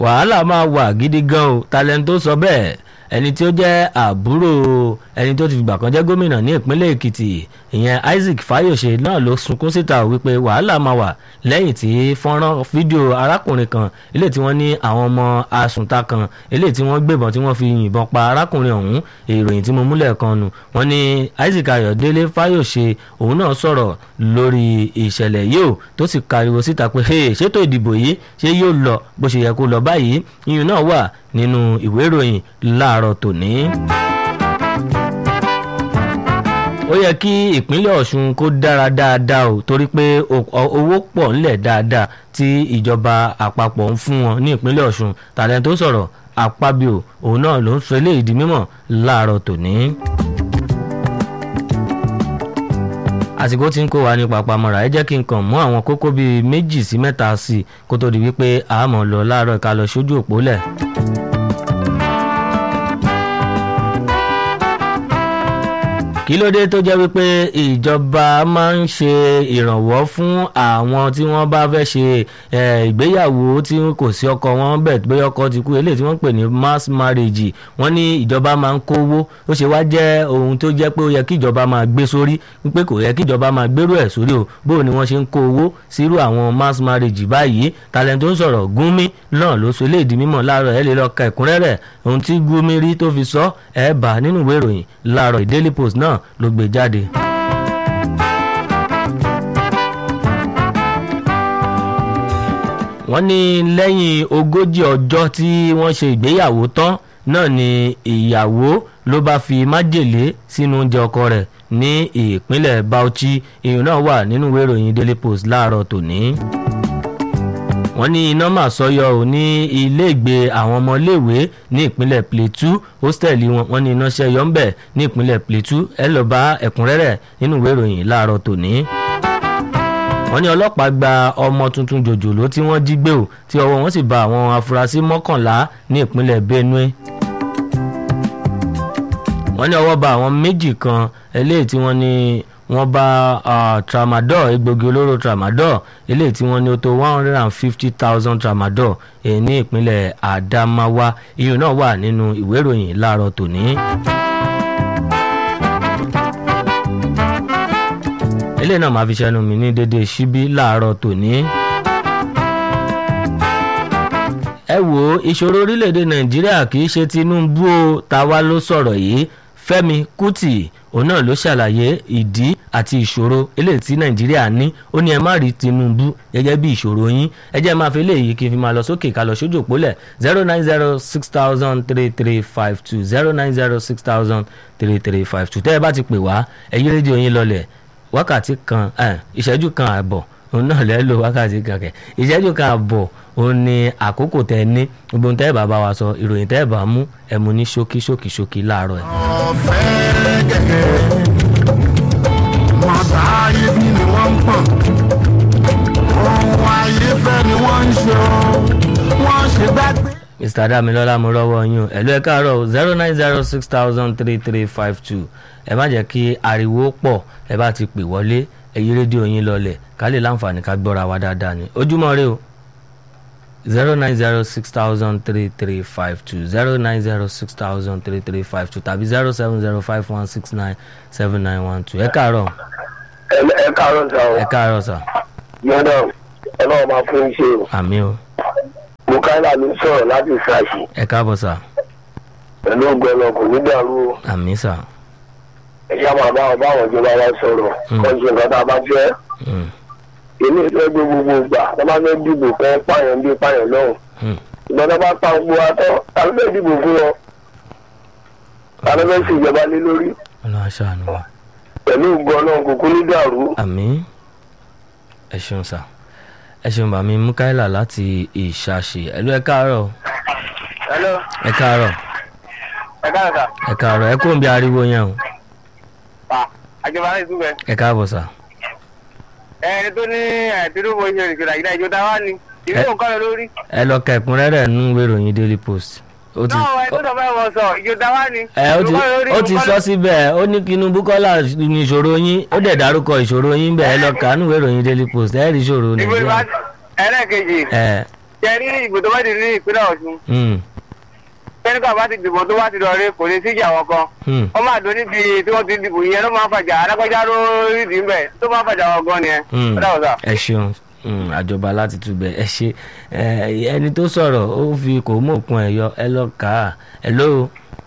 wàhálà máa wà gidi gan o talent tó sọ bẹ́ẹ̀ ẹni tí ó jẹ́ àbúrò ẹni tó ti fìgbà kan jẹ́ gómìnà ní ìpínlẹ̀ èkìtì ìyẹn isaac fayose náà ló sunkún síta wípé wàhálà máa wà lẹ́yìn tí fọ́nrán fídíò arákùnrin kan ilé tí wọ́n ní àwọn ọmọ asùnta kan ilé tí wọ́n gbébọn tí wọ́n fi yìnbọn pa arákùnrin ọ̀hún ìròyìn tí mo múlẹ̀ kan nù wọ́n ní isaac ayọ̀délé fayose òun náà sọ̀rọ̀ lórí ìṣẹ̀lẹ̀ yìí ó tó sì kariwo síta pé ṣètò ìdìbò yìí ṣé yóò lọ bó ṣe yẹ kó lọ báyìí iyùn náà wà nínú ìwé ìròyìn láàárọ̀ tòní ó yẹ kí ìpínlẹ̀ ọ̀ṣun kó dára dáadáa o torí pé owó pọ̀ ńlẹ̀ dáadáa tí ìjọba àpapọ̀ ń fún wọn ní ìpínlẹ̀ ọ̀ṣun tàlẹ́ tó sọ̀rọ̀ àpábíò òun náà ló ń sọ eléyìí di mímọ̀ láàárọ̀ tòní. àsìkò tí ń kó wa ní papamọ́ra ẹ jẹ́ kí n kàn mú àwọn kókó bíi méjì sí mẹ́ta sí i kó tó di wípé àmọ́ lọ láàárọ̀ ká lọ sójú òpó lẹ̀. kí ló dé tó jẹ́ wípé ìjọba máa ń ṣe ìrànwọ́ fún àwọn tí wọ́n bá fẹ́ ṣe ìgbéyàwó tí kò sí ọkọ wọn bẹ̀ pé ọkọ ti kú eléyìí tí wọ́n ń pè ní mass marriage wọ́n ní ìjọba máa ń kówó ó ṣe wá jẹ́ ohun tó jẹ́ pé ó yẹ kí ìjọba máa gbé sórí wípé kò yẹ kí ìjọba máa gbérú ẹ̀ sórí o bóun ni wọ́n ṣe ń kó owó sírú àwọn mass marriage báyìí talent tó ń sọ̀rọ̀ gúnmi náà ló so eléyìí di mímọ̀ láàárọ̀ ẹ̀ lè lọ ka ẹ̀kúnrẹ́rẹ́ ohun tí gúnmi rí tó fi sọ ẹ̀ bá nínú ìwé ìròyìn láàárọ̀ Daily Post náà ló gbé jáde. wọ́n ní lẹ́yìn ogójì ọjọ́ tí wọ́n ṣe ìgbéyàwó tán náà ni ìyàwó ló bá fi májèlé sínú oúnjẹ ọkọ rẹ̀ ní ìpínlẹ̀ Bauchi ìyún náà wà nínú ìwé ìròyìn Daily Post láàárọ̀ tòní wọ́n ní iná mà sọyọ ò ní iléègbé àwọn ọmọléèwé ní ìpínlẹ̀ Plateau hóstẹ́ẹ̀lì wọn wọ́n ní iná ṣẹyọ ńbẹ̀ ní ìpínlẹ̀ Plateau ẹ lọ bá ẹ̀kúnrẹ́rẹ́ nínú ìwé ìròyìn láàárọ̀ tòní. wọ́n ní ọlọ́pàá gba ọmọ tuntun jòjòló tí wọ́n jí gbé o tí ọwọ́ wọn sì bá àwọn afurasí mọ́kànlá ní ìpínlẹ̀ Benue wọ́n ní ọwọ́ bá àwọn méjì kan eléyìí tí wọ́n ní wọ́n bá tramadol egbògi olóró tramadol eléyìí tí wọ́n ní ó tó one hundred and fifty thousand tramadol ní ìpínlẹ̀ Adamawa iyùn náà wà nínú ìwé ìròyìn láàárọ̀ tòní. eléyìí náà máa fi ṣẹnu mi ní déédéé síbí láàárọ̀ tòní. ẹ wo ìṣòro orílẹ̀-èdè Nàìjíríà kì í ṣe Tinubu o tàwa ló sọ̀rọ̀ yìí Fẹ́mi Kútì òun náà ló ṣàlàyé ìdí àti ìṣòro eléyìí tí nàìjíríà ní ó ní ẹ má rí tinubu gẹ́gẹ́ bí ìṣòro yín ẹ jẹ́ máa fi eléyìí kí n fi máa lọ sókè ká lọ sójú òpólẹ̀ zero nine zero six thousand three three five two zero nine zero six thousand three three five two tẹ́ ẹ bá ti pè wá ẹ yí rédíò yín lọlẹ̀ wákàtí kan ìṣẹ́jú kan àbọ̀ òun náà lẹ́ lò wákàtí kan kẹ̀ ìṣẹ́jú kan àbọ̀ òun ni àkókò tẹ ní gbogbo tẹ́ ẹ bá bá wa sọ ìròyìn tẹ́ ẹ bá mú ẹ mú ní ṣókí ṣókí ṣókí láàárọ̀ ẹ̀. ọ̀fẹ́ gẹ̀gẹ́ mọ̀tà ayé bí ni wọ́n ń pọ̀n ohun ayé fẹ́ ni wọ́n ń ṣe wọ́n ṣe gbàgbé. mr damilola mo rọ́wọ́ yín o ẹ̀lú ẹ̀ káàárọ̀ zero nine zero six thousand three three five two ẹ má jẹ́ kí ariwo pọ̀ ẹ bá ti pè wọlé ẹ yí rédíò yín lọlẹ̀ ká lè láǹfààní ká gbọ́ra wa dáadáa ni ojúmọ́ rẹ o zero nine zero six thousand three three five two zero nine zero six thousand three three five two tàbí zero seven zero five one six nine seven nine one two ẹ káàárọ̀ ẹ káàárọ̀ sá o ẹ káàárọ̀ sà yọ̀dọ̀ ọlọ́run máa fún iṣẹ́ o àmì o mukaila ló sọ̀rọ̀ láti ṣáàṣì ẹ káàbọ̀ sà pẹ̀lú ọgbẹ́ni ọkùn nídàrú o àmì sà ẹ̀yà máa bá ọba àwọn ìjọba wa sọ̀rọ̀ Mm. kọ́ńtù nǹkan tá a bá fẹ́ Mm, èmi ìfẹ́ gbé gbogbo gbà tó bá fẹ́ dìbò fẹ́ pààyàn bí pààyàn lọ́hùn mm. ìgbà tó bá pa gbogbo wa tán ta ló fẹ́ dìbò fún wọn ta ló fẹ́ sí ìjọba lé lórí ọlọ́run aṣáánu wa pẹ̀lú ògbọ́n náà kúkú nídàrú àmì ẹ ṣeun sà ẹ ṣeun bàmí mukaila láti ìṣàṣì ẹ̀lú ẹ káàárọ̀ hello ẹ káàárọ̀ ẹ káàárọ̀ sà ẹ káàárọ̀ ẹ kóun bí ariwo yẹn o àjọba ní ìtúbẹ̀ ẹ káàbọ̀ sà ẹni tó ní ẹ̀ẹ́dúró ìṣe ìṣẹ̀lẹ̀ àyíká ìjọba wa ni ìlú nǹkan lọ lórí. ẹ lọ ka ẹ̀kúnrẹ́rẹ́ nínú ìwé ìròyìn daily post ó ti náà ẹ tó sọ fẹ́ wọ sọ ìjọba wa ni. ẹ ó ti ó ti sọ síbẹ̀ ó ní Tinubu kọ́lá ní ìṣòro yín ó dẹ̀ dárúkọ ìṣòro yín bẹ́ẹ̀ ẹ lọ kà á nínú ìwé ìròyìn daily post ẹ rí ìṣòro ìwé nàìjíríà ẹlẹ́ẹ̀kejì ẹ kẹrí ìbò tó bá ti ní ìpínlẹ̀ ọ̀ṣun Hmm, kẹ́nìkà bá ti dìbò tó bá ti lọ rí kò ní síjà wọn kan hmm. wọ́n máa dún níbi tí wọ́n ti dìbò yẹn ló máa ń fàjà alágbájá ló rí ìdí mbẹ̀ tó máa ń fàjà wọn gan nìyẹn. Hmm, ó dàbọ̀ sà. ẹ ṣeun Hmm, àjọba láti túbẹ̀ ẹ ṣe Eh, ẹni tó sọ̀rọ̀ ó fi kò mú òkun ẹ̀ yọ ẹ lọ kà á ẹ ló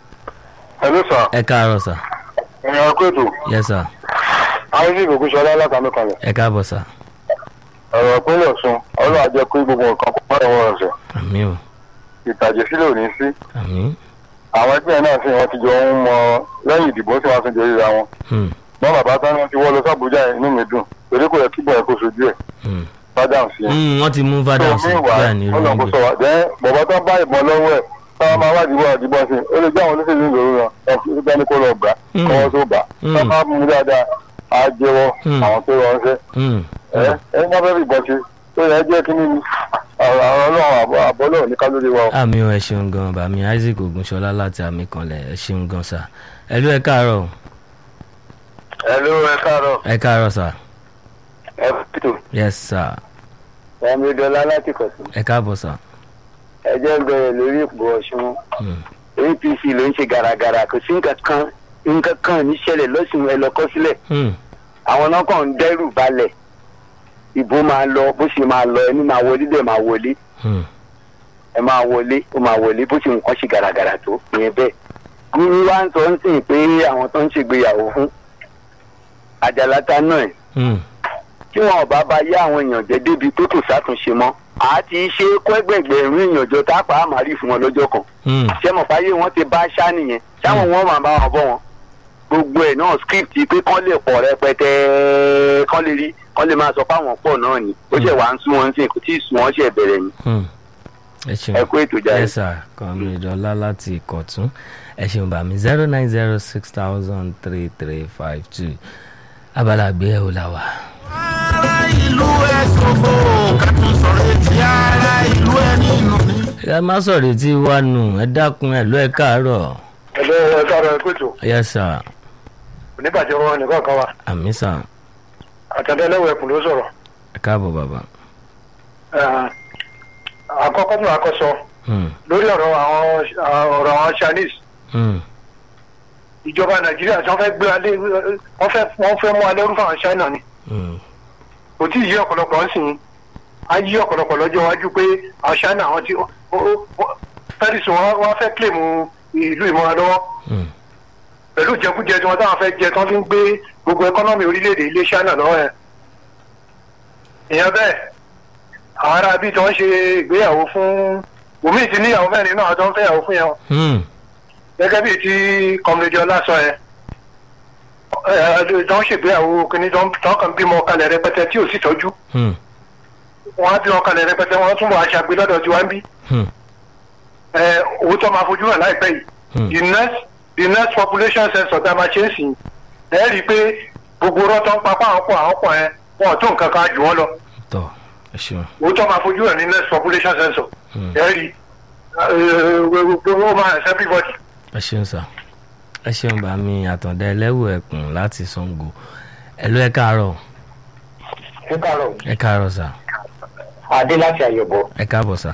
ẹ ló sà ẹ káàárọ̀ sà ẹ̀yàn kóòtù yẹ sà isaac ogunṣọlá látàmì kan ẹ káàbọ̀ sà ọ̀rọ̀ ìpínlẹ̀ ọ̀ṣun ọlọ́run àjẹ pé gbogbo nǹkan kò pàdé wọn ọ̀sẹ̀ àmì o ìtàjẹ̀ sílẹ̀ ò ní sí àmì àwọn ẹgbẹ́ náà sì wọ́n ti jọ ń mọ lẹ́yìn ìdìbò tí wọ́n ti jọ ríra wọn Hmm, mọ́ bàbá tán ni wọ́n ti wọ́ lọ sábùjá inú mi dùn torí kò yẹ kí bọ̀yẹ̀ kó sojú ẹ̀ hmm. fádàm sí i. Hmm, wọ́n ti mú fada tó sí mi wà bẹ́ẹ̀ ni ọlọ́run kò rògbò sọ wà jẹ́ bọ̀bọ̀ tán bá ìbọn lọ́wọ́ ẹ̀ táwọn máa wádìí wá àdìbọn sí i ó lè jẹ́ àwọn olóṣèlú ìlú rẹ̀ ẹ̀ bá ní kó lọ gbà Hmm. kọ́wọ́ tó bà Hmm. tán bá mú dáadáa á jẹ́wọ́ Hmm. àwọn tó rọ ọ́nṣẹ́ Hmm, ẹ ẹ ní abẹ́rẹ́ ìbọn ṣe tó yẹ jẹ́ kí nínú àwọn ọlọ́run àbọ̀ àbọ̀ náà ní kálórí wa o. àmì o ẹ ṣeun gan bàmí isaac ogunṣọlá láti àmì kanlẹ̀ ẹ ṣeun gan sà ẹ ló ẹ káàárọ̀ ẹ ló ẹ káàárọ̀ ẹ káàárọ̀ sà ẹ pẹ̀tù yes sà ẹ̀mí dọ́là láti kọ̀tún ẹ káàbọ̀ sà ẹjẹ́ ń bẹ̀rẹ̀ lórí ìpò ọ̀ṣun Hmm, apc ló ń ṣe gàràgàrà kò sí nǹkan kan nǹkan kan níṣẹ̀lẹ̀ lọ́sùn ẹ lọ kọ́ sílẹ̀ hmm, àwọn náà kàn ń dẹ́rù balẹ̀ ìbò máa lọ bó ṣe máa lọ ẹni máa wọlé dẹ̀ máa wọlé hmm, ẹ máa wọlé ó máa wọlé bó ṣe nǹkan ṣe gàràgàrà tó ìyẹn bẹ́ẹ̀. gúrú wa ń sọ ń sìn pé àwọn tó ń ṣègbéyàwó fún àjàláta náà ẹ̀ hmm, tí wọn ò bá bá yá àwọn èèyàn jẹ débi pé kò sátúnṣe mọ́ àá ti ṣe kó ẹgbẹ̀gbẹ̀rún èèyàn jọ tá a pa á máa rí fún wọn lọ́jọ́ kan hmm, ṣé mọ̀ fáyé wọn ti bá ṣá nìyẹn ṣáwọn wọn máa bá wọn bọ́ wọn gbogbo ẹ̀ náà script pé kán lè pọ̀ rẹpẹtẹ kán lè rí kán lè máa sọ fáwọn pọ̀ náà ni ó ṣẹ̀ wá ń sún wọn sí kò tí ì sún wọn ṣẹ̀ bẹ̀rẹ̀ ni hmm. ẹ ṣeun ẹ kó ètò jáde. yes sir comrade ọlá láti ìkọ̀tún ẹ ṣeun bàmí zero nine zero six thousand three three five two abala àgbéyẹ̀wò la wà. ara ìlú ẹ ṣòfò kẹtùn sọ̀rọ̀ etí ara ìlú ẹ nínú ní. ẹ má sọ̀rọ̀ etí wa nù ẹ dákun ẹ ló ẹ káàárọ̀ ẹ̀lọ́ ẹ káàárọ̀ ẹ kóòtù yes sir oníbàjẹ́ wọn nìkan kan wa àmì sir àtàndẹ́lẹ́wọ̀ ẹ̀kùn ló sọ̀rọ̀ ẹ káàbọ̀ bàbá. àkọ́kọ́ ní àkọ́sọ Hmm, lórí ọ̀rọ̀ àwọn ọ̀rọ̀ àwọn chinese hmm, ìjọba nàìjíríà tí wọ́n fẹ́ gbé alẹ́ wọ́n fẹ́ wọ́n fẹ́ mú alẹ́ rú fáwọn china ni hmm, kò tí ì yí ọ̀pọ̀lọpọ̀ ń sìn á yí ọ̀pọ̀lọpọ̀ lọ́jọ́ iwájú pé àwọn china àwọn tí paris wọn wọ́n fẹ́ claim ìlú ìmọ̀ràn lọ́wọ́ hmm, pẹ̀lú ìjẹkújẹ tí wọ́n táwọn fẹ́ jẹ tí wọ́n fi ń gbé gbogbo ẹkọ́nọ́mì orílẹ̀-èdè ilé china lọ́wọ́ yẹn. ìyẹn bẹ́ẹ̀ àwọn ará bíi tí wọ́n ṣe ìgbéyàwó fún omi ti níyàwó mẹ́rin náà tó ń fẹ́yàwó fún yẹn hmm, gẹ́gẹ́ bíi ti kọ́mílẹ́dì ọlá sọ yẹn ẹ ẹ tó ń ṣègbéyàwó kìíní tó ń tó ń kàn bímọ kalẹ̀ rẹpẹtẹ tí ò sì tọ́jú hmm, wọ́n á bímọ kalẹ̀ rẹpẹtẹ wọ́n tún bọ̀ aṣàgbé lọ́dọ̀ tí wọ́n ń bí hmm, ẹ òótọ́ máa fojú hàn láìpẹ́ yìí hmm. the next the next population census tá a máa ṣe ń sìn ẹ rí i pé gbogbo rọ́tọ́ ń papá àwọn pọ̀ àwọn pọ̀ yẹn wọn ò tó nǹkan kan jù wọ́n lọ tọ́ ẹ ṣeun. òótọ́ máa fojú hàn ní next population census Hmm. ẹ rí i gbogbo máa hàn sí everybody. ẹ ṣeun sà ẹ ṣeun bá mi àtàndá ẹlẹ́wù ẹ̀kùn láti sango ẹ ló ẹ káàárọ̀ ẹ káàárọ̀ ẹ káàárọ̀ sà adé láti àyẹ̀bọ̀ ẹ káàbọ̀ sà.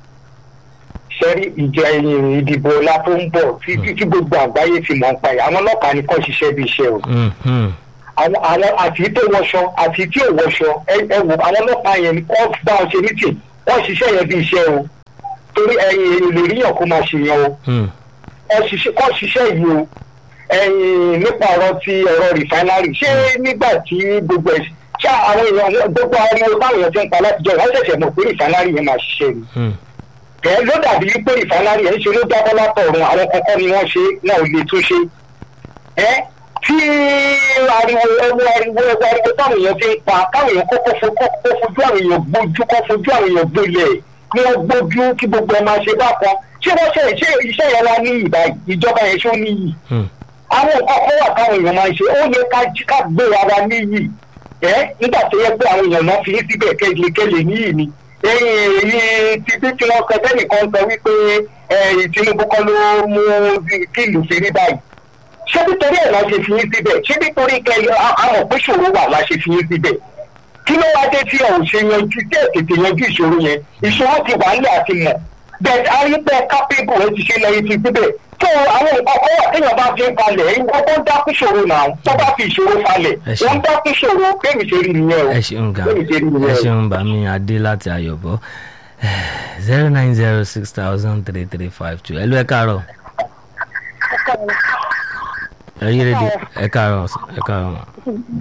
sẹ́rí ìjẹ ìdìbò ọlá tó ń bọ̀ tí tí- tí gbogbo àgbáyé ti mọ̀ ń pa yìí àwọn ọlọ́pàá ni kò ṣiṣẹ́ bí iṣẹ́ o Hmm, hmm, àwọn àwọn àti tó wọṣọ àti tí ò wọṣọ ẹ ẹ wò àwọn ọlọ́pàá yẹn ni kò bá wọn ṣe mítì wọ́n ṣiṣẹ́ yẹn bí iṣẹ́ o torí ẹ̀yìn ìlérí yàn kó máa ṣe yẹn o hmm, kọ́ ṣiṣẹ́ kọ́ ṣiṣẹ́ yìí o ẹ̀yìn nípa ọ̀rọ̀ ti ọ̀rọ̀ rìfáínárì ṣé nígbà tí gbogbo ẹ̀ ṣá àwọn èèyàn gbogbo ariwo táwọn èèyàn ti ń pa látijọ́ wọ́n ṣẹ̀ṣẹ̀ mọ̀ pé rìfáínárì yẹn máa ṣiṣẹ́ ni hmm, ẹ ló dàbí pé ìfanárì ẹ ń ṣe ló jábọ́ látọ̀run àwọn kankan ni wọ́n ṣe wọn ò lè tún ṣe ẹ tí ariwo ẹwọ ariwo ẹwọ ariwo táwọn èèyàn ti ń pa káwọn èèyàn kọ́kọ́ fo- kọ́kọ́ fojú àwọn èèyàn gbójú kọ́ fojú àwọn èèyàn gbolẹ̀ kí wọ́n gbójú kí gbogbo ẹ máa ṣe bákan ṣé wọ́n ṣe ṣé iṣẹ́ yẹn wá ní ìbá ìjọba yẹn ṣó níyì hmm, àwọn nǹkan kan wà táwọn èèyàn máa ń ṣe ó yẹ ká jí ká gbé ara níyì ẹ nígbà tó yẹ pé àwọn èèyàn náà fi í síbẹ̀ kẹ́lẹ́kẹ́lẹ́ níyì ni ẹ̀yìn èyí ti bí tí wọ́n sọ tẹ́nìkan sọ wípé ẹ̀yìn Tinubu kọ́ ló mú kí ìlú fi rí báyìí ṣé nítorí ẹ̀ la ṣe fi í síbẹ̀ ṣé nítorí kẹ́lẹ́ àmọ̀ pé ṣòro wà la ṣe fi í síbẹ̀ kí ló wá dé tí ẹ ò ṣe yanjú tí ẹ tètè yanjú ìṣòro yẹn ìṣòro ti wà nílẹ̀ àti mọ̀ bẹ́ẹ̀ arípẹ́ kápẹ́bù ẹ ti ṣe lẹ́yìn ti síbẹ̀ tó àwọn nǹkan kan wà téèyàn bá fi ń falẹ̀ wọ́n tó ń dákú ṣòro náà tó bá fi ìṣòro falẹ̀ Ẹ ṣé. wọ́n ń dákú ṣòro bẹ́ẹ̀ ṣe rí nìyẹn o ẹ ṣeun ga bẹ́ẹ̀ ṣe rí ẹ nìyẹn o. ṣeun bàmí adé láti ayọ̀bọ zero nine zero six thousand three three five two ẹ ló ẹ káàárọ̀ ẹ yí rédíò ẹ káàárọ̀ ẹ káàárọ̀ mà.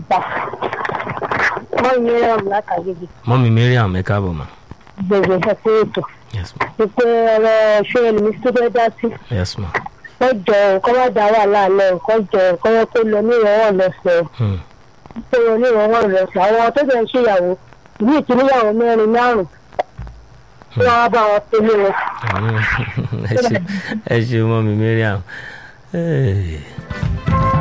wọ́n yẹ ọ̀rọ̀ látàgéjì mọ́mí mariam ẹ káàbọ̀ mà. gbèsè ẹ̀sẹ̀ ètò yes ma ìpè ọ̀rọ̀ ṣé ẹlòmí tó fẹ́ dá sí yes ma. wọ́n jọ nǹkan má dá wà láàlẹ́ nǹkan jọ nǹkan yẹn kó lọ nírọ̀wọ́ lọ́sẹ̀ Hmm. kó lọ nírọ̀wọ́ lọ́sẹ̀ àwọn tó jẹ́ ń ṣèyàwó ìlú ìtúníyàwó mẹ́rin márùn-ún tí wọ́n á bá wọn pé lé wọn. ẹ ṣe ẹ ṣe mọ́mí mariam. Hey.